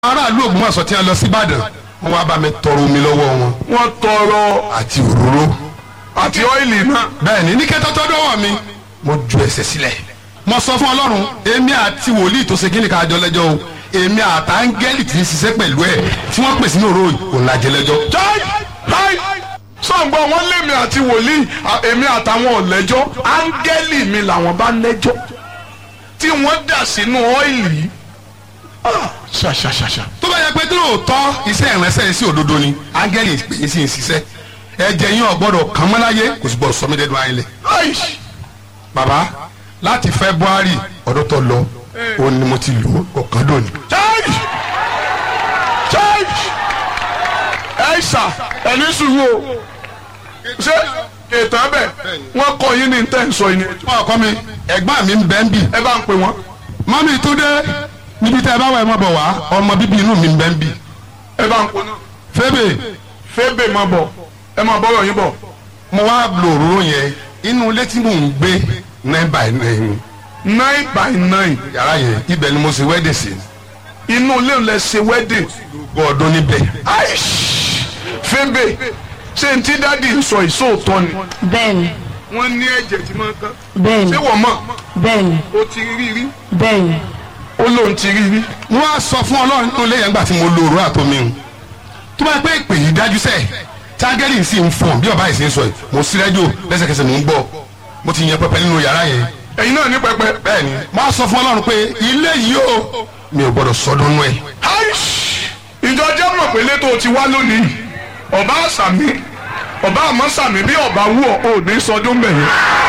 aráàlú Ògbómọ̀ṣọ́ tí wọ́n lọ sí Ìbàdàn wọ́n wá bá mi tọrọ omi lọ́wọ́ wọn wọ́n tọrọ àti òróró àti ọ́ìlì náà. bẹ́ẹ̀ ni ní kẹ́tọ́ tó dọ́wọ́ mi mo ju ẹsẹ̀ sílẹ̀ mo sọ fún Ọlọ́run èmi àti wòlíì tó ṣe kí ni ká jọ lẹ́jọ́ o èmi àtàngẹ́lì tí ń ṣiṣẹ́ pẹ̀lú ẹ̀ tí wọ́n pèsè ní òró òun la jẹ lẹ́jọ́. jáì jáì sọ̀ǹgbọ́n wọn lémi àti wòlíì à- èmi àtàwọn ọ̀lẹ́jọ́ áńgẹ́lì mi làwọn bá lẹ́jọ́ tí wọ́n dà sínú ọ́ìlì yìí. Ah, ṣàṣàṣàṣà. tó bá yẹ pé tí lóòótọ́ iṣẹ́ ìránṣẹ́ sí òdodo ni áńgẹ́lì pè é sí ń ṣiṣẹ́ ẹ̀jẹ̀ yín ọ̀gbọ́dọ̀ kàn mọ́ láyé kò sì gbọ́dọ̀ sọ mí dẹ́nu ayé lẹ̀. Aish! bàbá láti February ọdún tó lọ òun ni mo ti lò ó ọ̀kan dòní. jáì jáì ẹ̀ṣà ẹ̀ní sùúrù o ṣé ètò ẹ̀bẹ̀ wọ́n kọ́ yín ní tẹ́ǹsọ̀ yìí ni wọn ọkọ mi ẹ̀gbọ́n mi ń bẹ ń bì ẹ bá ń pè wọ́n mọ́mí tó dé níbi tẹ́ ẹ bá wà ẹ mọ́ bọ̀ wá ọmọ bíbí inú mi ń bẹ ń bì. ẹ bá ń pè náà. fébè fébè máa bọ̀ ẹ máa bọ́rọ̀ yín bọ̀. mo wá lo òróró yẹn inú ilé tí mò ń gbé nine by nine nine by nine yàrá yẹn ibẹ̀ ni mo ṣe wẹ́dẹ̀ sí inú ilé ń lẹ ṣe wedding. gbọ́ ọdún níbẹ̀. aish fébè ṣé n tí dádì ń sọ ìṣòótọ́ ni. bẹ́ẹ̀ni wọ́n ní ẹ̀jẹ̀ tí máa ń kán. bẹ́ẹ̀ni ṣé wọ́n mọ̀ bẹ́ẹ̀ni ó ti rí rí bẹ́ẹ̀ni ó lóun ti rí rí. mo wá sọ fún ọlọ́run nínú ilé yẹn gbà tí mo lo òróró àtomi o tó bá yẹ pé ìpè yìí dájú sẹ́ẹ̀ tágẹ́lì sì ń fọ̀n bí ọba yìí sì ń sọ yìí mo sí rẹ́díò lẹ́sẹ̀kẹsẹ̀ mò ń gbọ́ mo ti yan pẹpẹ nínú yàrá yẹn ẹ̀yin náà ní pẹpẹ. bẹ́ẹ̀ ni mo wá sọ fún ọlọ́run pé ilé yìí o mi ò gbọ́dọ̀ sọdún nú ẹ̀ aish ìjọ jẹ́ mọ̀ pé létò ti wá lónìí ọba àṣàmì ọba àmọ́ sàmì bí ọba wú ọ ò ní sọdún bẹ̀rẹ̀.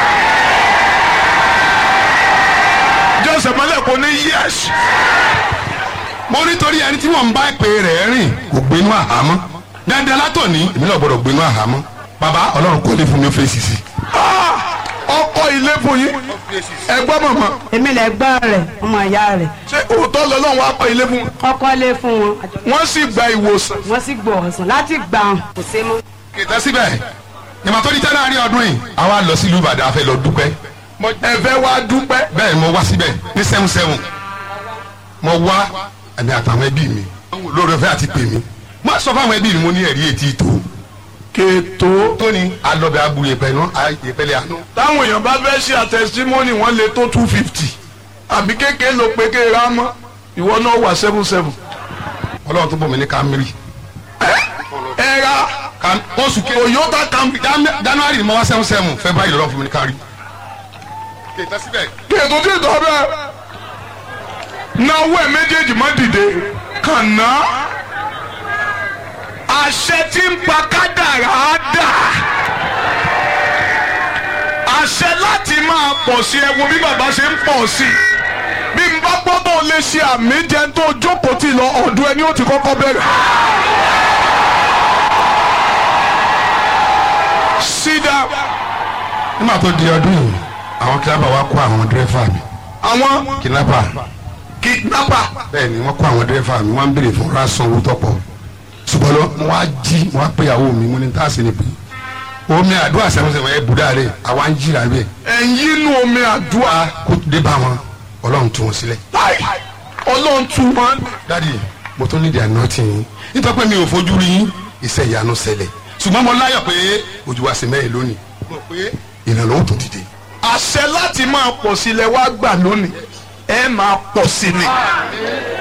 jọ́sẹ̀ mọ́lẹ̀ kò ní yẹ́sì. mo nítorí ẹni tí wọ́n ń bá ìpè rẹ̀ rìn kò gbénú àhámọ́ dandan látọ̀ ní èmi náà gbọ́dọ̀ gbénú àhámọ́ bàbá ọlọ́run kò lè fún mi ó fèsì sí ọkọ ilé fún yín ẹgbọ́n mọ̀mọ́ èmi lè gbọ́ rẹ̀ ọmọ ìyá rẹ̀ ṣé òótọ́ lọ́lọ́run wá kọ́ ilé fún wọn. kọ́kọ́ lé fún wọn wọ́n sì gba ìwòsàn. wọ́n sì gbọ́ ọ̀sán láti gbà wọn kò sé mọ́. kìtẹ́ síbẹ̀ ìmọ̀ tó di tẹ́ láàrin ọdún yìí àwa lọ sílùú Ìbàdàn a fẹ́ lọ dúpẹ́ ẹ̀fẹ́ wa dúpẹ́. bẹ́ẹ̀ ni mo wá síbẹ̀ ní seven seven mo wá ẹ̀mí àtàwọn ẹbí mi lórí ọ̀fẹ́ àti pè mí mo sọ fáwọn ẹbí mi mo ní ẹ̀rí etí tó kètò. tóní alọ́bẹ̀ abu yẹpẹ̀ nù yẹpẹ̀lẹ̀ àánú. táwọn èèyàn bá fẹ́ ṣe àtẹ̀símọ́nì wọ́n lè tó two fifty àbí kékeré ló pé kéèrè á mọ́ ìwọ náà wà seven seven. ọlọ́run tó bọ̀ mí ní Camry ẹ ra Cam- oṣù kejì Toyota Camry. Jan- January ni mo wá seven seven February lọ́run fún mi ní kárí. kìtẹ́ síbẹ̀ kètò tí ìtọ́ bẹ́ẹ̀ náwó ẹ̀ méjèèjì má dìde kàn ná àṣẹ tí ń pa kádàrá á dà àṣẹ láti máa pọ̀ sí ẹ wo bí bàbá ṣe ń pọ̀ sí i bí n bá gbọ́dọ̀ lè ṣe àmì jẹun tó jókòó tì lọ ọ̀dọ̀ ẹni ó ti kọ́kọ́ bẹ̀rẹ̀. sídà nígbà tó di ọdún yìí àwọn kidnapper wa kó àwọn dírẹ́fà mi àwọn kidnapper kidnapper bẹ́ẹ̀ ni wọ́n kó àwọn dírẹ́fà mi wọ́n ń béèrè fún rásán owó tọ́pọ̀ ṣùgbọ́n lọ mo wá jí mo wá pé ìyàwó mi mo ní tá a sì ní pé omi àdúrà sẹ́wọ̀nsẹ̀wọ̀n ẹ̀ bùdá rẹ̀ àwa ń jìrà bẹ́ẹ̀ ẹ̀yin inú omi àdúrà kó dé bá wọn ọlọ́run tú wọn sílẹ̀. láì ọlọ́run tún wọn. dádì mo tún nídìí àná tì yín nítorí pé mi ò fojú rí yín iṣẹ́ ìyanu ṣẹlẹ̀ ṣùgbọ́n mo láyọ̀ pé ojú wa sì mẹ́rin lónìí mo pé ìrànlọ́wọ́ tó dìde. àṣẹ láti máa pọ̀ sílẹ̀ wá gbà lónìí ẹ máa pọ̀ sí ni.